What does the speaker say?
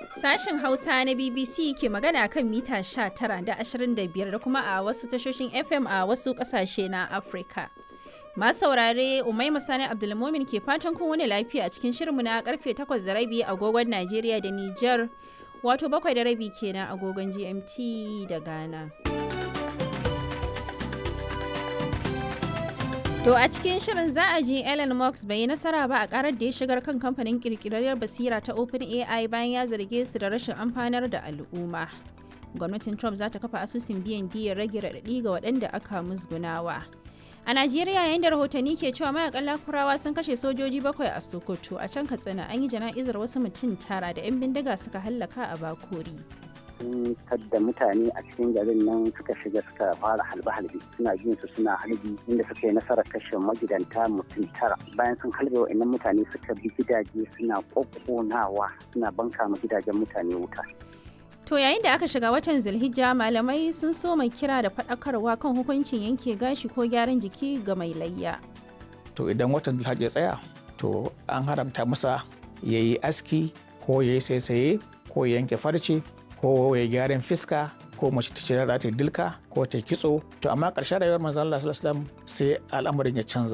Sashen Hausa na BBC ke magana kan mita 19 da 25 da kuma a wasu tashoshin FM a wasu ƙasashe na Afirka. Masu saurare Umaima Sani Abdulmumin ke fatan kun wani lafiya a cikin shirinmu na karfe 8 da rabi agogon Najeriya da Nijar wato bakwai da rabi kenan agogon GMT da Ghana. To a cikin shirin za a ji Elon Musk bai yi nasara ba a karar da ya shigar kan kamfanin kirkirarriyar basira ta OpenAI bayan ya zarge su da rashin amfanar da al'umma. Gwamnatin Trump za ta kafa asusun biyan diyar rage raɗaɗi ga waɗanda aka musgunawa. A Najeriya yayin da rahotanni ke cewa mayakan lakurawa sun kashe sojoji bakwai a Sokoto a can Katsina an yi jana'izar wasu mutum tara da 'yan bindiga suka hallaka a Bakori. sun tadda mutane a cikin garin nan suka shiga suka fara halbe-halbe suna jin su suna halbi inda suka yi nasarar kashe magidanta mutum tara bayan sun halbe wa'annan mutane suka bi gidaje suna kokkonawa suna banka ma gidajen mutane wuta To yayin da aka shiga watan Zulhijja malamai sun so mai kira da faɗakarwa kan hukuncin yanke gashi ko gyaran jiki ga mai layya. To idan watan Zulhijja ya tsaya to an haramta masa ya yi aski ko ya yi saisaye ko ya yanke farce ko ya gyaran fiska ko mace ta ce za ta dilka ko ta kitso to amma ƙarshen rayuwar manzon Allah sallallahu alaihi wasallam sai al'amarin ya canza